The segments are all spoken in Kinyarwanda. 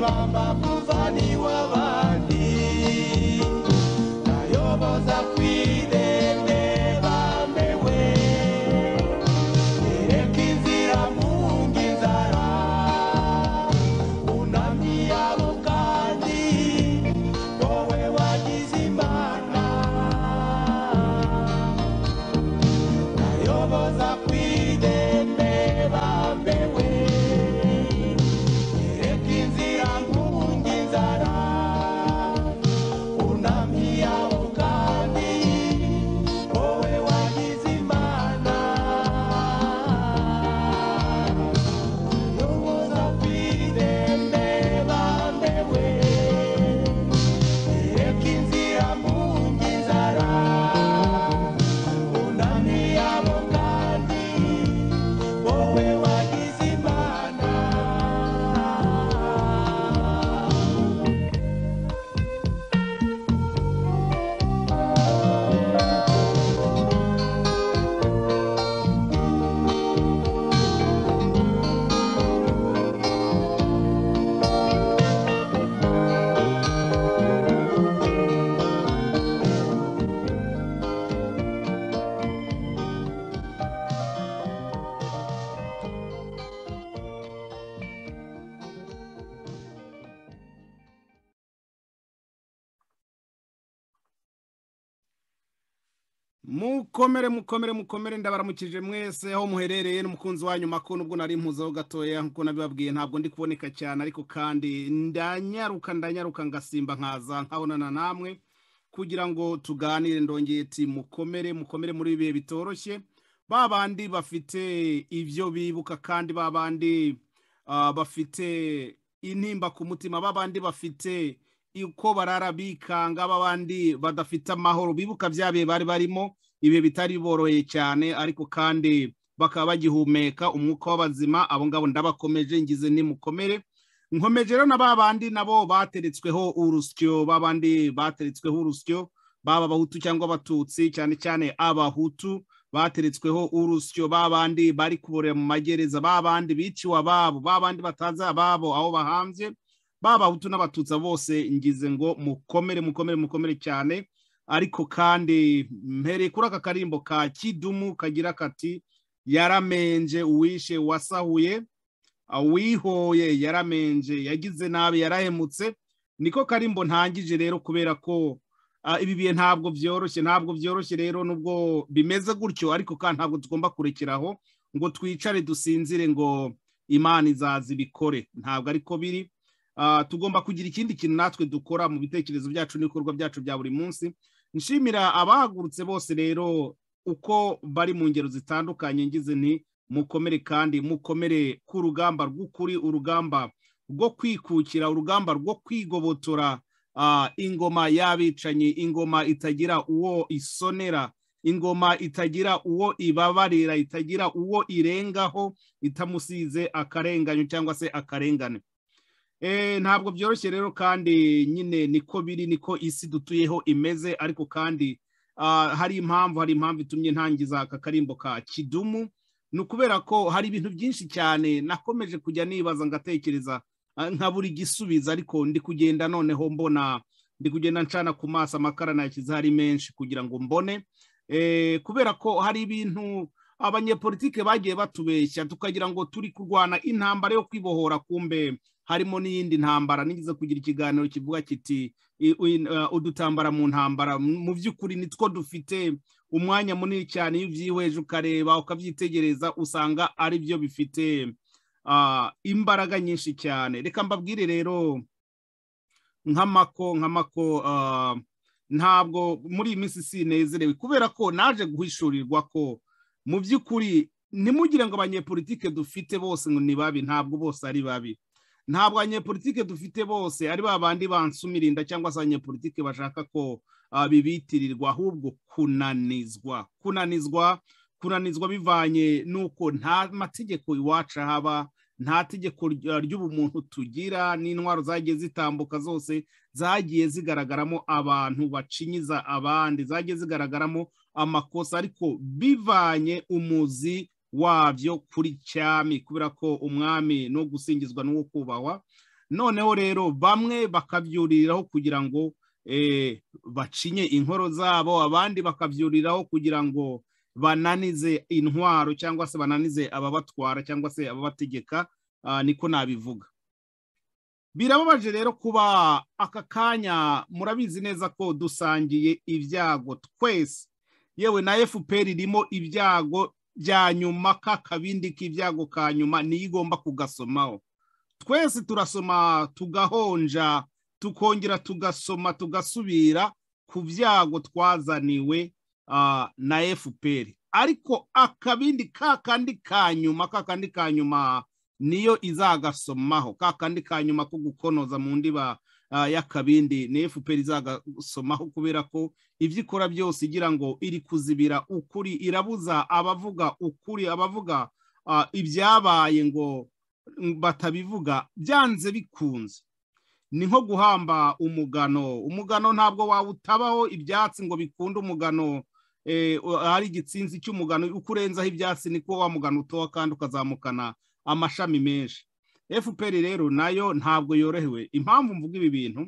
bamba muvani w'abandi nayoboza ku irembe bambewe yereka inzira munga inzara bunamye abo kandi wowe wagize imana nayoboza ku irembe bambewe Reka inzira nkunga inzara bunamye abo kandi wowe wagize imana yoboza ku irembe bambewe reka inzira nkunga inzara bunamye abo kandi wowe wagize imana mukomere mukomere mukomere ndabaramukije mwese aho muherereye n'umukunzi wanyu makuru nubwo nari mpuzeho gatoya nk'uko nabibabwiye ntabwo ndi kuboneka cyane ariko kandi ndanyaruka ndanyaruka ngasimba nkaza nkabonana namwe kugira ngo tuganire ndongeye iti mukomere mukomere muri ibi bihe bitoroshye ba bandi bafite ibyo bibuka kandi ba bandi ah, bafite intimba ku mutima ba bandi bafite uko barara bikanga ba bandi badafite amahoro bibuka bya bihe bari barimo ibihe bitari boroheye cyane ariko kandi bakaba bagihumeka umwuka w'abazima abo ngabo ndabakomeje ngize nimukomere nkomeje rero na ba bandi nabo bateretsweho urusyo ba bandi bateretsweho urusyo baba abahutu cyangwa abatutsi cyane cyane abahutu bateretsweho urusyo ba bandi bari kuborera mu magereza ba bandi biciwe ababo ba bandi batazi ababo aho bahambye baba abahutu n'abatutsi bose ngize ngo mukomere mukomere mukomere cyane ariko kandi mpereye kuri aka karimbo ka kidumu kagira kati yaramenje uwishe wasahuye awihoye yaramenje yagize nabi yarahemutse niko karimbo ntangije rero kubera ko ah, ibi bihe ntabwo byoroshye ntabwo byoroshye rero nubwo bimeze gutyo ariko kandi ntabwo tugomba kurekeraho ngo twicare dusinzire ngo imana izaza ibikore ntabwo ariko biri Ah, tugomba kugira ikindi kintu natwe dukora mu bitekerezo byacu n'ibikorwa byacu bya buri munsi nshimira abahagurutse bose rero uko bari mu ngero zitandukanye ngize nti mukomere kandi mukomere ku rugamba rw'ukuri urugamba rwo kwikukira urugamba rwo kwigobotora ah, ingoma y'abicanyi ingoma itagira uwo isonera ingoma itagira uwo ibabarira itagira uwo irengaho itamusize akarenganyo cyangwa se akarengane Eh, ntabwo byoroshye rero kandi nyine niko biri niko isi dutuyeho imeze ariko kandi ah, hari impamvu hari impamvu itumye ntangiza aka karimbo ka kidumu ni ukubera ko hari ibintu byinshi cyane nakomeje kujya nibaza ngatekereza ah, nkabura igisubizo ariko ndi kugenda noneho mbona ndi kugenda ncana ku maso amakara nayashyize hari menshi kugira ngo mbone eh, kubera ko hari ibintu abanyepolitike bagiye batubeshya tukagira ngo turi kurwana intambara yo kwibohora kumbe harimo n'iyindi ntambara nigeze kugira ikiganiro kivuga kiti i- i- uh, udutambara mu ntambara mu by'ukuri nitwo dufite umwanya munini cyane iyo ubyihweje ukareba ukabyitegereza usanga ari byo bifite ah, imbaraga nyinshi cyane reka mbabwire rero nk'amako nk'amako ah, ntabwo muri iyi minsi sinezerewe kubera ko naje guhishurirwa ko mu by'ukuri ntimugire ngo abanyepolitike dufite bose ngo ni babi ntabwo bose ari babi ntabwo abanyepolitike dufite bose ari ba bandi bansumira inda cyangwa se abanyepolitike bashaka ko ah, bibitirirwa ahubwo kunanizwa kunanizwa kunanizwa bivanye n'uko nta mategeko iwacu haba nta tegeko ry- ry'ubumuntu tugira n'intwaro zagiye zitambuka zose zagiye zigaragaramo abantu bacinyiza abandi zagiye zigaragaramo amakosa ariko bivanye umuzi wabyo kuri cyami kubera ko umwami no gusingizwa n'uwo kubahwa noneho rero bamwe bakabyuriraho kugira ngo eh, bacinye inkoro zabo abandi bakabyuriraho kugira ngo bananize intwaro cyangwa se bananize ababatwara cyangwa se ababategeka ah, niko nabivuga birababaje rero kuba aka kanya murabizi neza ko dusangiye ibyago twese yewe na fpr irimo ibyago bya nyuma ka kabindi k'ibyago ka nyuma niyo igomba kugasomaho twese turasoma tugahonja tukongera tugasoma tugasubira ku byago twazaniwe ah, na fpr ariko akabindi ka kandi ka nyuma ka kandi ka nyuma niyo izagasomaho ka kandi ka nyuma ko gukonoza mu ndiba ah, y'akabindi ni fpr izagasomaho kubera ko ibyo ikora byose igira ngo iri kuzibira ukuri irabuza abavuga ukuri abavuga ah, ibyabaye ngo batabivuga byanze bikunze ni nko guhamba umugano umugano ntabwo wawutabaho ibyatsi ngo bikunde umugano eh, hari igitsinzi cy'umugano uko urenzaho ibyatsi niko wa mugano utoha kandi ukazamukana amashami menshi fpr rero nayo ntabwo yorohewe impamvu mvuga ibi bintu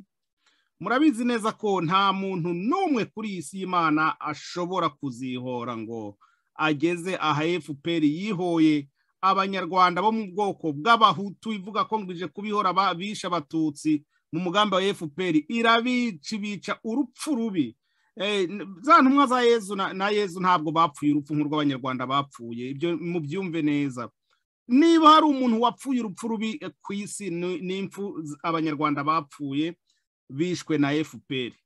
murabizi neza ko nta muntu n'umwe kuri iyi si y'imana ashobora kuzihora ngo ageze aha fpr yihoye abanyarwanda bo mu bwoko bw'abahutu ivuga ko ngwije kubihora ba- bisha abatutsi mu mugambi wa fpr irabica ibica urupfu rubi Eh, n- za ntumwa za yezu na, na yezu ntabwo bapfuye urupfu nk'urw'abanyarwanda bapfuye ibyo mubyumve neza niba hari umuntu wapfuye urupfu rubi eh, ku isi ni- ni impfu z- abanyarwanda bapfuye bishwe na fpr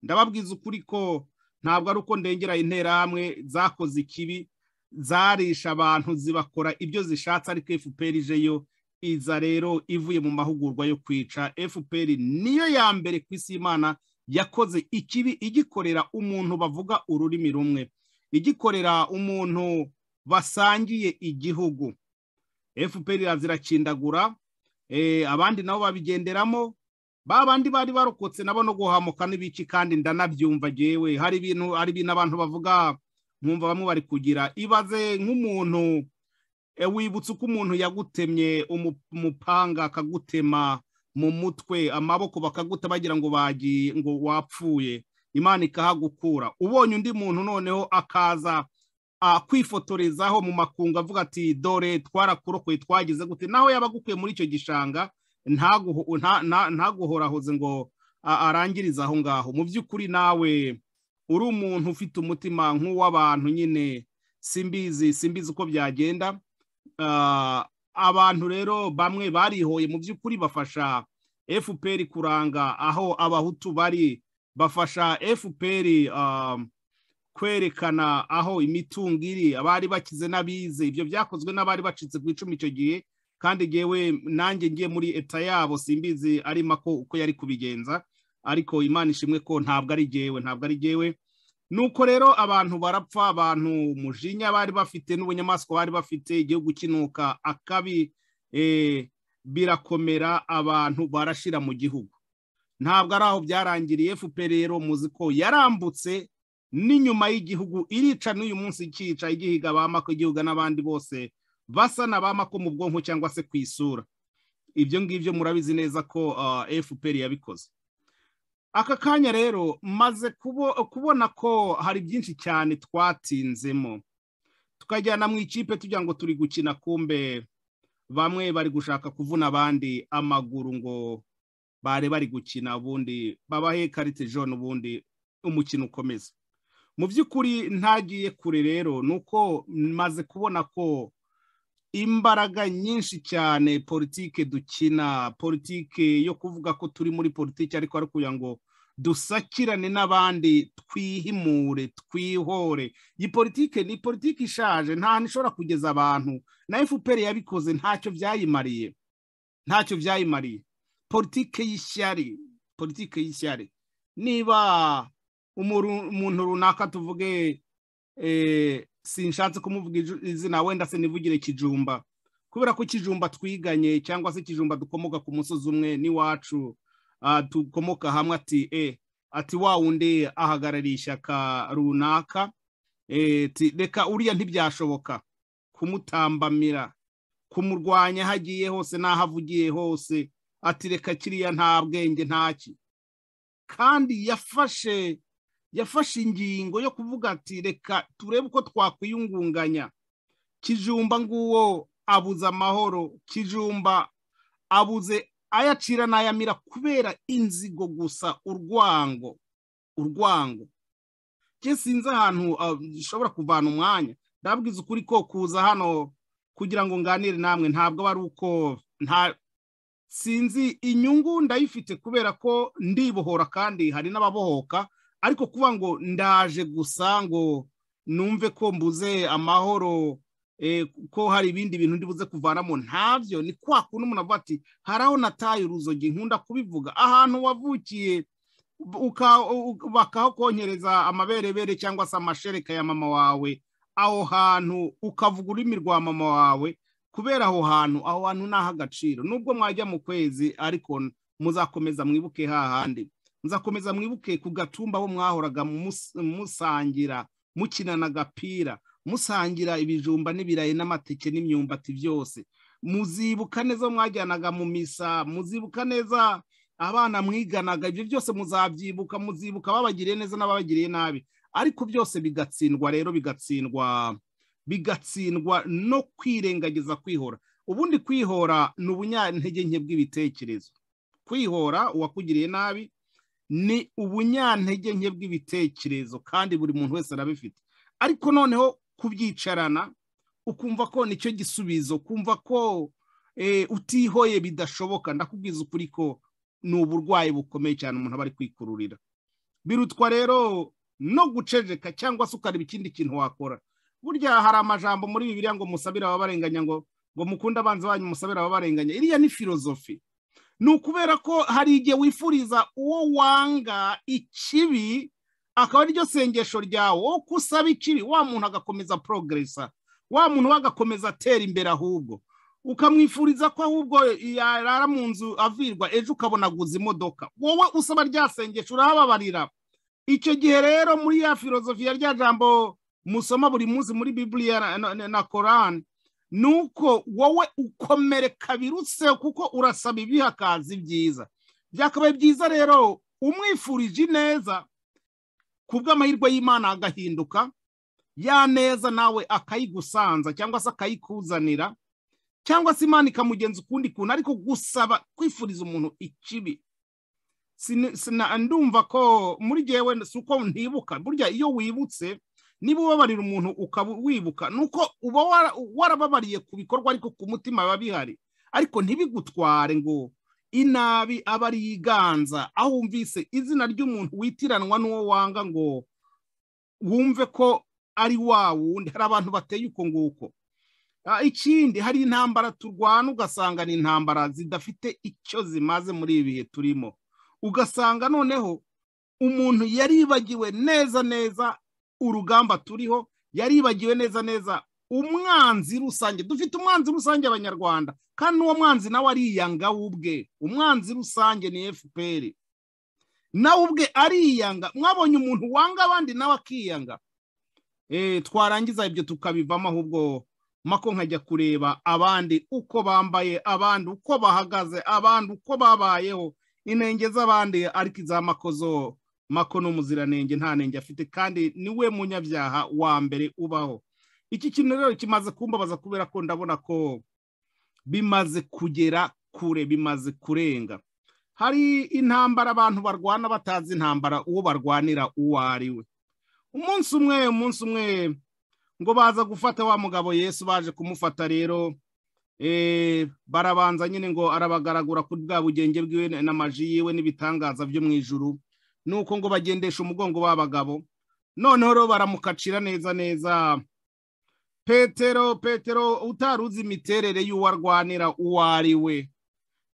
ndababwiza ukuri ko ntabwo ari uko ndengera interahamwe zakoze ikibi zarisha abantu zibakora ibyo zishatse ariko fpr ijeyo iza rero ivuye mu mahugurwa yo kwica fpr niyo ya mbere ku isi y'imana yakoze ikibi igikorera umuntu bavuga ururimi rumwe igikorera umuntu basangiye igihugu fpr iraziracindagura eh, abandi nabo babigenderamo ba bandi bari barokotse nabo no guhamuka n'ibiki kandi ndanabyumva jewe hari ibintu hari ibintu abantu bavuga nkumva bamwe bari kugira ibaze nk'umuntu e, wibutse uko umuntu yagutemye umu- umupanga akagutema mu mutwe amaboko bakaguta bagira ngo bagiye ngo wapfuye imana ikahagukura ubonye undi muntu noneho akaza ah, kwifotorezaho mu makungu avuga ati dore twarakurokoye twagize gute naho yaba agukuye muri icyo gishanga ntaguho- nta- nta- ntaguhorahoze ngo a- arangirize aho ngaho mu by'ukuri nawe uri umuntu ufite umutima nk'uw'abantu nyine simbizi simbizi uko byagenda Ah, abantu rero bamwe barihoye mu by'ukuri bafasha fpr kuranga aho abahutu bari bafasha fpr um, kwerekana aho imitungo iri abari bakize n'abize ibyo byakozwe n'abari bacitse ku icumi icyo gihe kandi ngewe nanjye ngiye muri eta yabo simbizi ari mako uko yari kubigenza ariko imana ishimwe ko ntabwo ari jyewe ntabwo ari jyewe nuko rero abantu barapfa abantu umujinya bari bafite n'ubunyamaswa bari bafite igihugu kinuka akabi eh, birakomera abantu barashira mu gihugu ntabwo ari aho byarangiriye fpr rero muzi ko yarambutse n'inyuma y'igihugu irica n'uyu munsi ikica igihiga ba mako igihuga n'abandi bose basa na ba mako mu bwonko cyangwa se ku isura ibyo ngibyo murabizi neza ko ah, fpr yabikoze aka kanya rero maze kubo- kubona ko hari byinshi cyane twatinzemo tukajyana mu ikipe tugira ngo turi gukina kumbe bamwe bari gushaka kuvuna abandi amaguru ngo bare bari gukina ubundi babahe karite jone ubundi umukino ukomeza mu by'ukuri ntagiye kure rero ni uko maze kubona ko imbaraga nyinshi cyane politike dukina politike yo kuvuga ko turi muri politike ariko ari kugira ngo dusakirane n'abandi twihimure twihore iyi politike ni politike ishaje nta hantu ishobora kugeza abantu na fpr yabikoze ntacyo byayimariye ntacyo byayimariye politike y'ishyari politike y'ishyari niba umuru- umuntu runaka tuvuge eh, sinshatse kumuvuga iju- izina wenda se nivugire kijumba kubera ko kijumba twiganye cyangwa se kijumba dukomoka ku musozi umwe n'iwacu ah, dukomoka hamwe ati eh, ati wa wundi ahagarariye ishyaka runaka eh, ati reka uriya ntibyashoboka kumutambamira kumurwanya aho agiye hose n'aho avugiye hose ati reka kiriya nta bwenge ntaki kandi yafashe yafashe ingingo yo kuvuga ati reka turebe uko twakwiyungunganya kijumba nguwo abuze amahoro kijumba abuze ayacira n'ayamira kubera inzigo gusa urwango urwango njye sinzi ahantu ah, dushobora kuvana umwanya ndabwiza ukuri ko kuza hano kugira ngo nganire namwe ntabwo aba ari uko nta sinzi inyungu ndayifite kubera ko ndibohora kandi hari n'ababohoka ariko kuba ngo ndaje gusa ngo numve ko mbuze amahoro eh, ko hari ibindi bintu ndibuze kuvanamo ntabyo ni kwa kuntu umuntu avuga ati hari aho nataye uruzogi nkunda kubivuga ahantu wavukiye uka- u- bakahakonkereza amaberebere cyangwa se amashereka ya mama wawe aho hantu ukavuga ururimi rwa mama wawe kubera aho hantu aho hantu ni ah'agaciro nubwo mwajya mu kwezi ariko muzakomeza mwibuke hahandi muzakomeza mwibuke ku gatumba aho mwahoraga mus- musangira mukinana agapira musangira ibijumba n'ibirayi n'amateke n'imyumbati byose muzibuka neza aho mwajyanaga mu misa muzibuka neza abana mwiganaga ibyo byose muzabyibuka muzibuka babagiriye neza n'ababagiriye nabi ariko byose bigatsindwa rero bigatsindwa bigatsindwa no kwirengagiza kwihora ubundi kwihora ni ubunyantege nke bw'ibitekerezo kwihora uwakugiriye nabi ni ubunyantege nke bw'ibitekerezo kandi buri muntu wese arabifite ariko noneho kubyicarana ukumva ko nicyo gisubizo kumva ko eh, utihoye bidashoboka ndakubwiza ukuri ko ni uburwayi bukomeye cyane umuntu aba ari kwikururira birutwa rero no guceceka cyangwa se ukareba ikindi kintu wakora burya hari amajambo muri bibiliya ngo musabire ababarenganya ngo ngo mukunde abanzi banyu musabire ababarenganya iriya ni filozofi ni ukubera ko hari igihe wifuriza uwo wanga ikibi akaba ariryo sengesho ryawe wo kusaba ikibi wa muntu agakomeza porogeresa wa muntu we agakomeza atera imbere ahubwo ukamwifuriza ko ahubwo yarara mu nzu avirwa ejo ukabona aguze imodoka wowe usaba rya sengesho urahababarira icyo gihe rero muri ya filozofiya rya jambo musoma buri munsi muri bibiliya na, na, na, na korani ni uko wowe ukomereka birutse kuko urasaba ibihakazi byiza byakabaye byiza rero umwifurije ineza ku bw'amahirwe y'imana agahinduka ya neza nawe akayigusanza cyangwa se akayikuzanira cyangwa se imana ikamugenza ukundi kuntu ariko gusaba kwifuriza umuntu ikibi Sini- sina- ndumva ko muri jyewe si uko ntibuka burya iyo wibutse niba ubabarira umuntu ukaba wibuka ni uko uba wara- warababariye ku bikorwa ariko ku mutima biba bihari ariko ntibigutware ngo inabi aba ari yiganza aho wumvise izina ry'umuntu witiranwa n'uwo wanga ngo wumve ko ari wa wundi hari abantu bateye uko nguko Ah, ikindi hari intambara turwana ugasanga ni intambara zidafite icyo zimaze muri ibi bihe turimo ugasanga noneho umuntu yaribagiwe neza neza urugamba turiho yaribagiwe neza neza umwanzi rusange dufite umwanzi rusange abanyarwanda kandi uwo mwanzi nawe ariyanga we ubwe umwanzi rusange ni fpr nawe ubwe ariyanga mwabonye umuntu wanga abandi nawe akiyanga Eh, twarangiza ibyo tukabivamo ahubwo mako nkajya kureba abandi uko bambaye abandi uko bahagaze abandi uko babayeho inenge z'abandi ariko iza makozo mako ni umuziranenge nta nenge afite kandi niwe munyabyaha wa mbere ubaho iki kintu rero kimaze kumbabaza kubera ko ndabona ko bimaze kugera kure bimaze kurenga hari intambara abantu barwana batazi intambara uwo barwanira uwo ari we umunsi umwe umunsi umwe ngo baza gufata wa mugabo yesu baje kumufata rero eh, barabanza nyine ngo arabagaragura kuri bwa bugenge bwiwe na- n'amaji yiwe n'ibitangaza byo mu ijuru nuko ngo bagendesha umugongo w'abagabo noneho rero baramukacira neza neza petero petero utari uzi imiterere y'uwo arwanira uwo ari we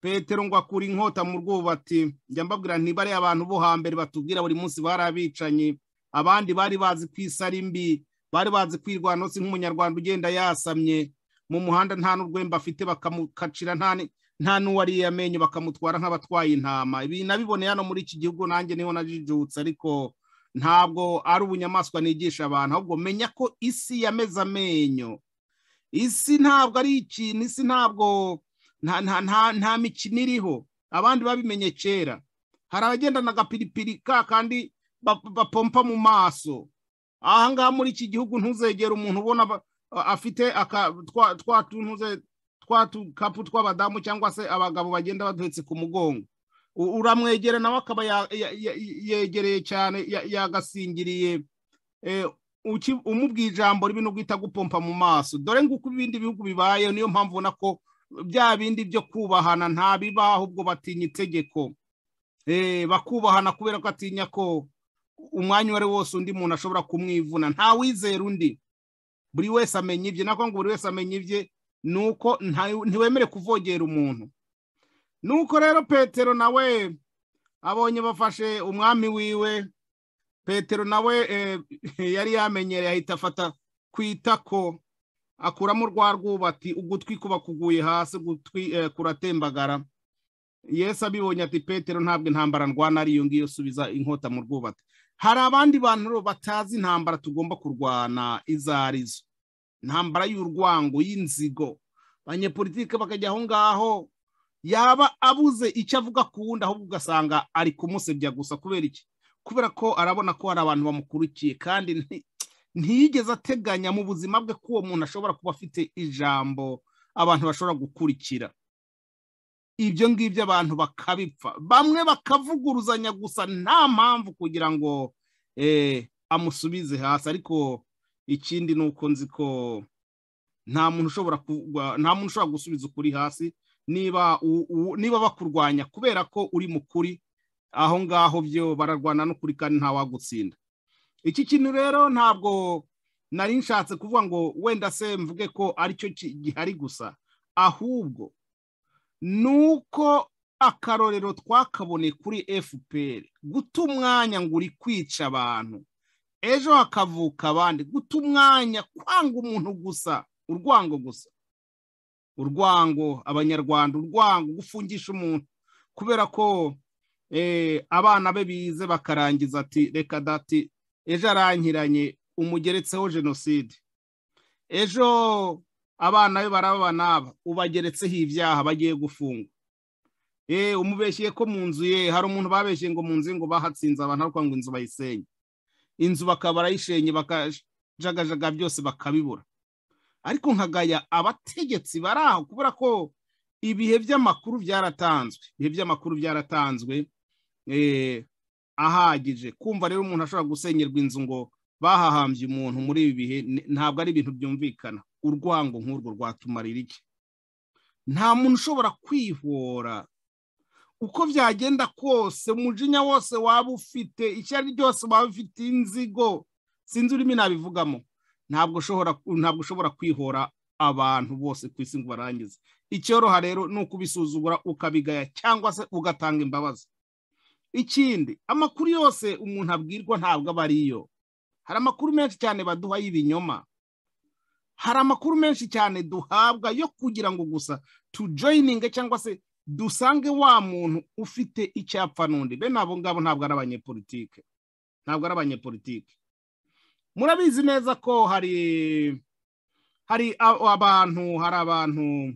petero ngo akura inkota mu rwubati njya mbabwira ntibare abantu bo hambere batubwira buri munsi bari abicanyi abandi bari bazi ku isi ari mbi bari bazi kwirwanaho si nk'umunyarwanda ugenda yasamye mu muhanda nta n'urwembe afite bakamukacira nta ni- nta n'uwariye amenyo bakamutwara nk'abatwaye intama ibi nabiboneye hano muri iki gihugu nanjye niho najijutse ariko ntabwo ari ubunyamaswa nigisha abantu ahubwo menya ko isi yameze amenyo isi ntabwo ari ikintu isi ntabwo nta nta nta nta mikino iriho abandi babimenye kera hari abagendana agapiripiri ka kandi ba- bapompa mu maso ahangaha muri iki gihugu ntuzegera umuntu ubona ba- afite aka- twa- twa tuntuze- twa tukapu tw'abadamu cyangwa se abagabo bagenda baduhetse ku mugongo U- uramwegera nawe akaba ya- ya- ya- yegereye cyane ya- yagasingiriye Eh, uki- umubwiye ijambo ribi no guhita gupompa mu maso dore nguko ibindi bihugu bibaye niyo mpamvu ubona ko bya bindi byo kubahana nta bibaho ahubwo batinya itegeko Eh, bakubahana kubera ko atinya ko umwanya uwo ari wo wose undi muntu ashobora kumwivuna nta wizera undi buri wese amenya ibye nako ngo buri wese amenya ibye ni uko nta- ntiwemere kuvogera umuntu nuko rero petero nawe abonye bafashe umwami wiwe petero nawe eh, yari yamenyereye ahita afata ku itako akuramo rwa rwubati ugutwi kuba kuguye hasi ugutwi eh, kuratembagara yesu abibonye ati petero ntabwo intambara ndwana ari iyo ngiyo subiza inkota mu rwubati hari abandi bantu rero batazi intambara tugomba kurwana izo ari zo intambara y'urwango y'inzigo abanyepolitike bakajya aho ngaho yaba abuze icyo avuga ku wundi ahubwo ugasanga ari kumusebya gusa kubera iki kubera ko arabona ko hari abantu bamukurikiye kandi nti- ntiyigeze ateganya mu buzima bwe ko uwo muntu ashobora kuba afite ijambo abantu bashobora gukurikira ibyo ngibyo abantu bakabipfa bamwe bakavuguruzanya gusa nta mpamvu kugira ngo eh, amusubize hasi ariko ikindi ni uko nzi ko nta muntu ushobora kugwa nta muntu ushobora gusubiza ukuri hasi niba u- u- niba bakurwanya kubera ko uri mu kuri aho ngaho byo bararwana n'ukuri kandi ntawagutsinda iki kintu rero ntabwo nari nshatse kuvuga ngo wenda se mvuge ko aricyo ki- gihari gusa ahubwo nuko akarorero twakaboneye kuri fpr guta umwanya ngo uri kwica abantu ejo hakavuka abandi guta umwanya kwanga umuntu gusa urwango gusa urwango abanyarwanda urwango gufungisha umuntu kubera ko eh, abana be bize bakarangiza ati reka dati ejo arankiranye umugeretseho jenoside ejo abana be baraba n'aba ubageretseho ibyaha bagiye gufungwa eh umubeshye ko mu nzu ye hari umuntu babeshye ngo mu nzu ye ngo bahatsinze abantu ariko ngo inzu bayisenye inzu bakaba barayishenye bakajagajaga byose bakabibura ariko nkagaya abategetsi bari aho kubera ko ibihe by'amakuru byaratanzwe ibihe by'amakuru byaratanzwe eh ahagije kumva rero umuntu ashobora gusenyerwa inzu ngo bahahambye umuntu muri ibi bihe ni- ntabwo ari ibintu byumvikana urwango nk'urwo rwatumarira iki nta muntu ushobora kwihora uko byagenda kose umujinya wose waba ufite icyo ari ryose waba ufite inzigo sinzi urimo nabivugamo ntabwo ushobora ntabwo ushobora kwihora abantu bose ku isi ngo barangize icyoroha rero ni ukubisuzugura ukabigaya cyangwa se ugatanga imbabazi ikindi amakuru yose umuntu abwirwa ntabwo aba ariyo hari amakuru menshi cyane baduha y'ibinyoma hari amakuru menshi cyane duhabwa yo kugira ngo gusa tujoyininge cyangwa se dusange wa muntu ufite icyapfa n'undi bene abo ngabo ntabwo ari abanyepolitike ntabwo ari abanyepolitike murabizi neza ko hari hari a- abantu hari abantu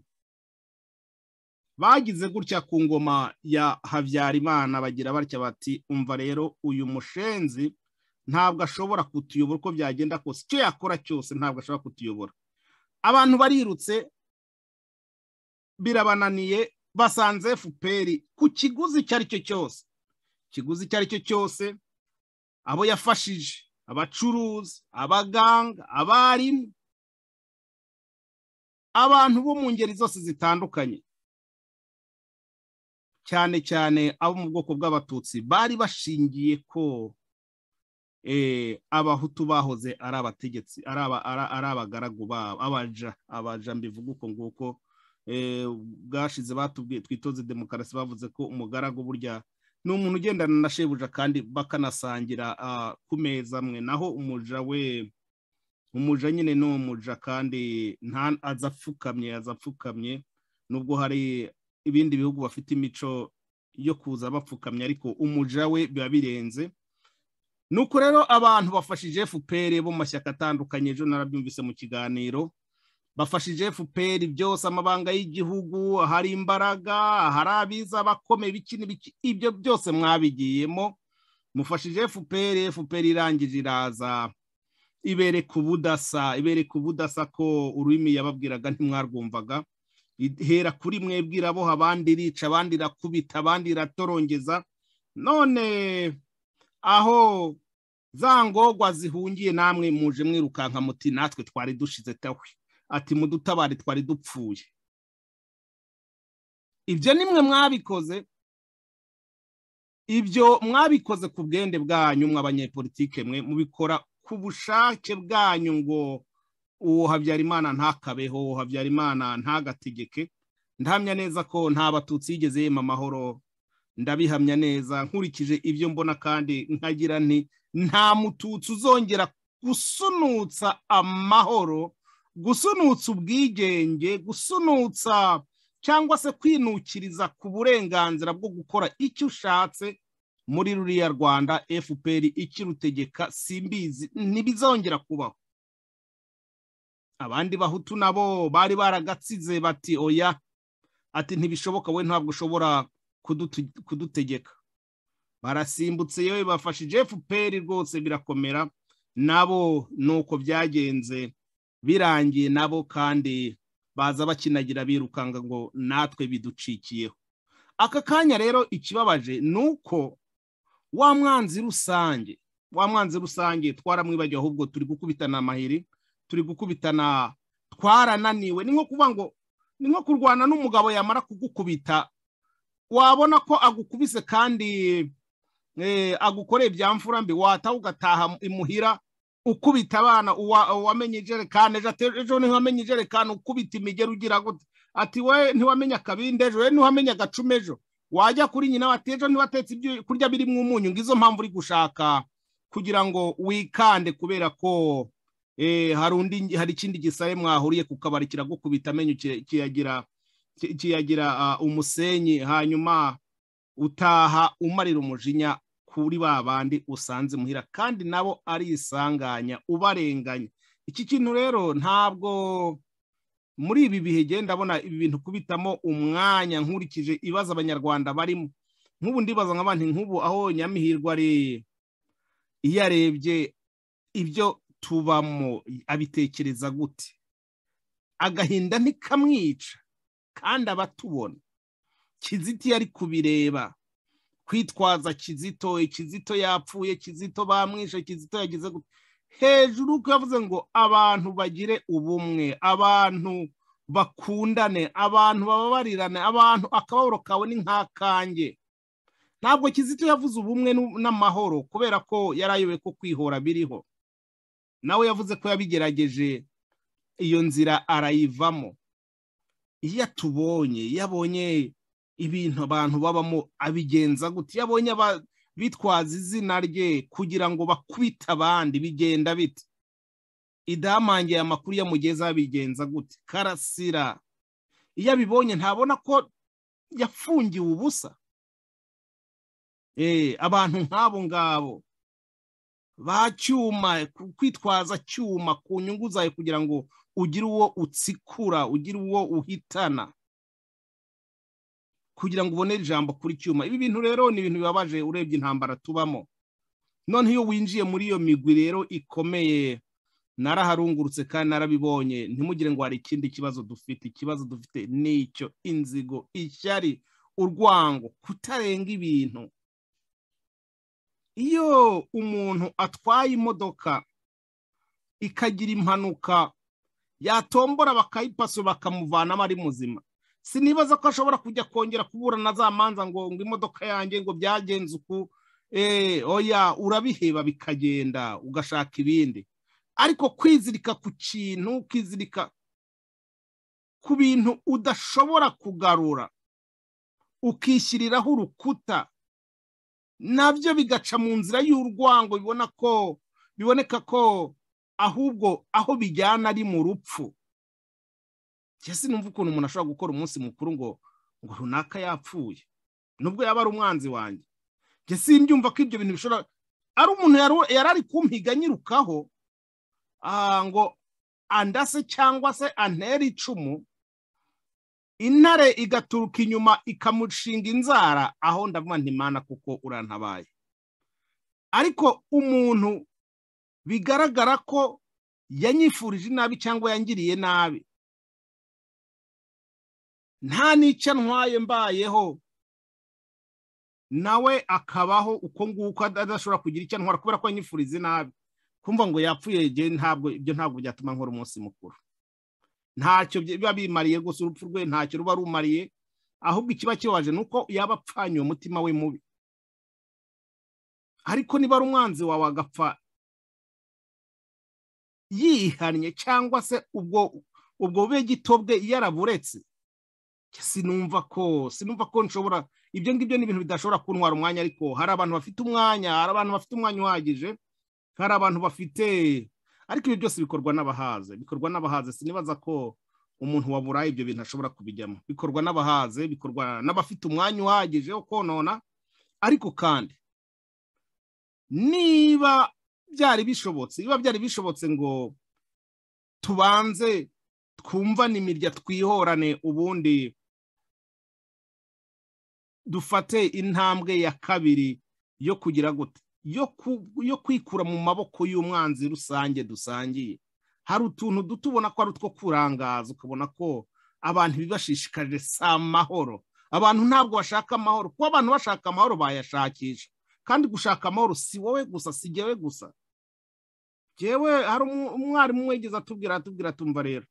bagize gutya ku ngoma ya habyarimana bagira batya bati umva rero uyu mushenzi ntabwo ashobora kutuyobora uko byagenda kose icyo yakora cyose ntabwo ashobora kutuyobora abantu barirutse birabananiye basanze fpr ku kiguzi icyo ari cyo cyose ikiguzi icyo ari cyo cyose abo yafashije abacuruzi abaganga abarimu abantu bo mu ngeri zose zitandukanye cyane cyane abo mu bwoko bw'abatutsi bari bashingiye ko eh, abahutu bahoze ari abategetsi ari aba- ari- ari abagaragu babo abaja abaja mbivuga uko nguko eh, bwashize batubwiye twitoze demokarasi bavuze ko umugaragu burya ni umuntu ugendana na shebuja kandi bakanasangira ah, ku meza amwe naho umuja we umuja nyine ni umuja kandi nta aza apfukamye aza apfukamye nubwo hari ibindi bihugu bafite imico yo kuza bapfukamye ariko umuja we biba birenze nuko rero abantu bafashije fpr bo mu mashyaka atandukanye ejo narabyumvise mu kiganiro bafashije fpr byose amabanga y'igihugu hari imbaraga hari abiza abakomeye ibiki n'ibiki ibyo byose mwabigiyemo mufashije fpr fpr irangije iraza ibereka ubudasa ibereka ubudasa ko ururimi yababwiraga ntimwarwumvaga ihera kuri mwebwe iraboha abandi irica abandi irakubita abandi iratorongeza none aho za ngogwa zihungiye namwe muje mwirukanka muti natwe twari dushize tawe ati mudutabare twari dupfuye ibyo nimwe mwabikoze ibyo mwabikoze ku bwende bwanyu mwabanyepolitike mwe mubikora ku bushake bwanyu ngo uwo habyarimana ntakabeho uwo habyarimana ntagategeke ndahamya neza ko nta batutsi yigeze yema amahoro ndabihamya neza nkurikije ibyo mbona kandi nkagira nti nta mututsi uzongera gusunutsa amahoro gusunutsa ubwigenge gusunutsa cyangwa se kwinukiriza ku burenganzira bwo gukora icyo ushatse muri ruriya rwanda fpr ikirutegeka simbizi ntibizongera kubaho abandi bahutu nabo bari baragatsize bati oya ati ntibishoboka we ntabwo ushobora kudutu- kudutegeka barasimbutse yewe bafashije fpr rwose birakomera nabo ni uko byagenze birangiye nabo kandi baza bakinagira birukanga ngo natwe biducikiyeho aka kanya rero ikibabaje ni uko wa mwanzi rusange wa mwanzi rusange twaramwibagiwe ahubwo turi gukubitana amahiri turi gukubitana twarananiwe ni nko kuvuga ngo ni nko kurwana n'umugabo yamara kugukubita wabona ko agukubise kandi eh, agukoreye bya mfura mbi wataha ugataha imuhira ukubita abana uwa- uwamenye ijerekani ejo ati ejo ntiwamenye ijerekani ukubita imigeri ugira gute ati we ntiwamenye akabindi ejo we ntiwamenye agacuma ejo wajya kuri nyina bati ejo ntiwatetse ibyo kurya birimo umunyu ngizo mpamvu uri gushaka kugira ngo wikande kubera ko eh, hari undi hari ikindi gisare mwahuriye ku kabari kiragukubita amenyo ki- kiyagira ki- kiyagira ah, umusenyi hanyuma utaha umarira umujinya kuri ba bandi usanze muhira kandi nabo ari isanganya ubarenganya iki kintu rero ntabwo muri ibi bihe genda ndabona ibi bintu kubitamo umwanya nkurikije ibibazo abanyarwanda barimo nk'ubu ndibaza nk'abandi nk'ubu aho nyamihirwa ari iyo arebye ibyo tubamo abitekereza gute agahinda ntikamwica kandi abatubona kiziti yari kubireba kwitwaza kizito ikizito yapfuye kizito bamwishe kizito yagize gute hejuru uko yavuze ngo abantu bagire ubumwe abantu bakundane abantu bababarirane abantu akababaro kawe ni nk'akanjye ntabwo kizito yavuze ubumwe n'u- n'amahoro kubera ko yari ayobewe ko kwihora biriho nawe yavuze ko yabigerageje iyo nzira arayivamo iyo atubonye iyo abonye ibintu abantu babamo abigenza gutya abonye aba- bitwaza izina rye kugira ngo bakubite abandi bigenda bite idahamangiye amakuru yamugeza bigenza gute karasira iyo abibonye ntabona ko yafungiwe ubusa Eh, abantu nk'abo ngabo ba cyuma ku- kwitwaza cyuma ku nyungu zawe kugira ngo ugire uwo utsikura ugire uwo uhitana kugira ngo ubonere ijambo kuri cyuma ibi bintu rero ni ibintu bibabaje urebye intambara tubamo noneho iyo winjiye muri iyo migwi rero ikomeye naraharungurutse kandi narabibonye ntimugire ngo hari ikindi kibazo dufite ikibazo dufite ni icyo inzigo ishyari urwango kutarenga ibintu iyo umuntu atwaye imodoka ikagira impanuka yatombora bakayipaso bakamuvanamo ari muzima sinibaza ko ashobora kujya kongera kuburana za manza ngo ngo imodoka yanjye ngo byagenze uku eh oya urabiheba bikagenda ugashaka ibindi ariko kwizirika ku kintu kwizirika ku bintu udashobora kugarura ukishyiriraho urukuta nabyo bigaca mu nzira y'urwango bibona ko biboneka ko ahubwo aho bijyana ari mu rupfu mbese numva ukuntu umuntu ashobora gukora umunsi mukuru ngo ngo runaka yapfuye nubwo yaba ari umwanzi wanjye njye simbyumva ko ibyo bintu bishobora ari umuntu yari yari ari kumpiga nyirukaho ah, ngo andase cyangwa se antera icumu intare igaturuka inyuma ikamushinga inzara aho ndavuga ntimana kuko urantabaye ariko umuntu bigaragara ko yanyifurije nabi cyangwa yangiriye nabi nta n'icyo ntwaye mbayeho nawe akabaho uko nguko adashobora kugira icyo antwara kubera ko yanyifurize nabi kumva ngo yapfuye igihe ntabwo ibyo ntabwo byatuma nkora umunsi mukuru ntacyo biba bimariye gusa urupfu rwe ntacyo ruba rumariye ahubwo ikiba kibaje ni uko yaba apfanye uwo mutima we mubi ariko niba ari umwanzi wawe agapfa yihannye cyangwa se ubwo ubwo bube gito bwe yaraburetse sinumva ko sinumva ko nshobora ibyo ngibyo ni ibintu bidashobora kuntwara umwanya ariko hari abantu bafite umwanya hari abantu bafite umwanya uhagije hari abantu bafite ariko ibyo byose bikorwa n'abahaze bikorwa n'abahaze sinibaza ko umuntu waburaye ibyo bintu ashobora kubijyamo bikorwa n'abahaze bikorwa n'abafite umwanya uhagije wo konona ariko kandi niba byari bishobotse niba byari bishobotse ngo tubanze twumvane imirya twihorane ubundi dufate intambwe ya kabiri yo kugira gute yo kwikura mu maboko y'umwanzi rusange dusangiye hari utuntu duto ubona ko ari utwo kurangaza ukabona ko abantu bibashishikarije si amahoro abantu ntabwo bashaka amahoro kuba abantu bashaka amahoro bayashakisha kandi gushaka amahoro si wowe gusa si jyewe gusa jyewe hari umwarimu wegeze atubwira atubwira atumva rero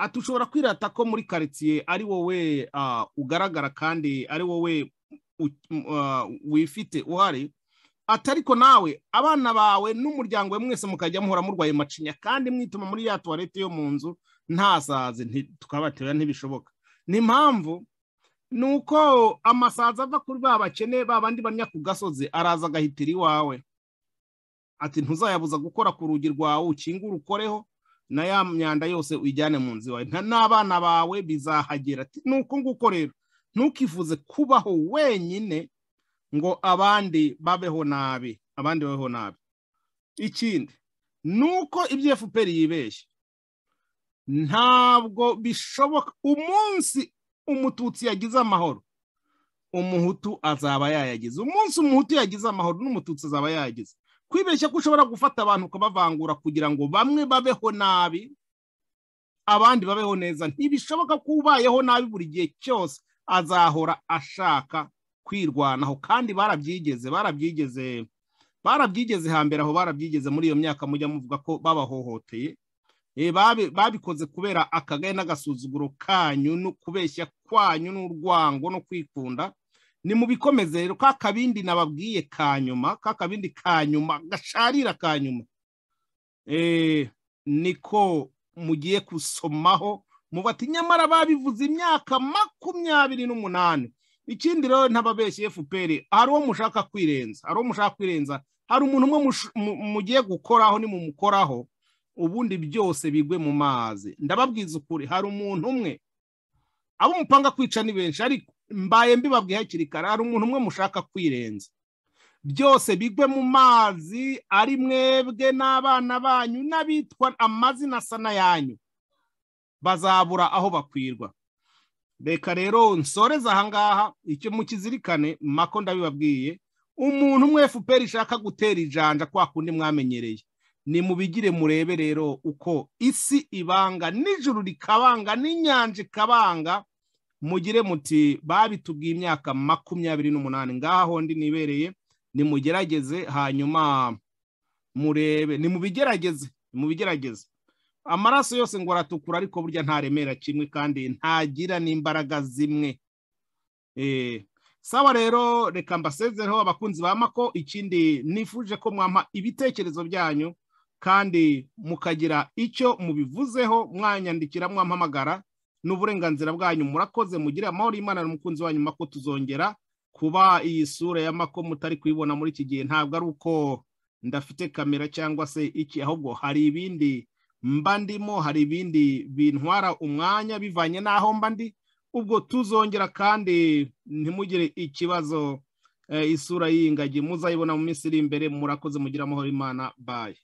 ati ushobora kwirata ko muri karitsiye ari wowe ugaragara kandi ari wowe wifite uhari atariko nawe abana bawe n'umuryango we mwese mukajya muhora murwaye macinya kandi mwituma muri ya tuwarete yo mu nzu ntasaze tukabatera ntibishoboka ni mpamvu ni uko amasazi ava kuri ba bakene ba bandi banya ku gasozi araza agahitira iwawe ati ntuzayabuza gukora ku rugi rwawe ukingure ukoreho na ya myanda yose uyijyane mu nzu iwawe n'abana bawe bizahagera ni uko nguko rero ntukifuze kubaho wenyine ngo abandi babeho nabi abandi babeho nabi ikindi ni uko ibyo fpr yibeshye ntabwo bishoboka umunsi umututsi yagize amahoro umuhutu azaba yayagize umunsi umuhutu yagize amahoro n'umututsi azaba yayagize kwibeshya ko ushobora gufata abantu ukabavangura kugira ngo bamwe babeho nabi abandi babeho neza ntibishoboka ko ubayeho nabi buri gihe cyose azahora ashaka kwirwanaho kandi barabyigeze barabyigeze barabyigeze hambere aho barabyigeze muri iyo myaka mujya muvuga ko babahohoteye babikoze kubera akagaye n'agasuzuguro kanyu no kubeshya kwanyu n'urwango no kwikunda ni mu bikomeze rero ka kabindi nababwiye ka nyuma ka kabindi ka nyuma gasharira ka nyuma niko mugiye gusomaho mubati nyamara babivuze imyaka makumyabiri n'umunani ikindi rero ntababeshye fpr hari uwo mushaka kwirenza hari uwo mushaka kwirenza hari umuntu umwe mugiye gukoraho nimumukoraho ubundi byose bigwe mu mazi ndababwiza ukuri hari umuntu umwe abo mupanga kwica ni benshi ariko mbaye mbibabwiye hakiri kare hari umuntu umwe mushaka kwirenza byose bigwe mu mazi ari mwebwe n'abana banyu n'abitwa amazina asa n'ayanyu bazabura aho bakwirwa reka rero nsoreza ahangaha icyo mukizirikane mako ndabibabwiye umuntu umwe fpr ishaka gutera ijanja kwa kundi mwamenyereye ni mubigire murebe rero uko isi ibanga nijuru rikabanga n'inyanja ikabanga mugire muti babitubwiye imyaka makumyabiri n'umunani ngaha hondi nibereye nimugerageze hanyuma murebe ni mubigerageze mubigerageze amaraso yose ngo aratukura ariko burya ntaremera kimwe kandi ntagira n'imbaraga zimwe sawa rero reka mbasezereho abakunzi ba mako ikindi nifuje ko mwampa ibitekerezo byanyu kandi mukagira icyo mubivuzeho mwanyandikira mwampamagara n'uburenganzira bwanyu murakoze mugire amahoro y'imana n'umukunzi wanyu mako tuzongera kuba iyi sura ya mako mutari kuyibona muri iki gihe ntabwo ari uko ndafite kamera cyangwa se iki ahubwo hari ibindi mba ndimo hari ibindi bintwara umwanya bivanye n'aho mba ndi ubwo tuzongera kandi ntimugire ikibazo isura y'ingagi muzayibona mu minsi iri imbere murakoze mugira amahoro imana baye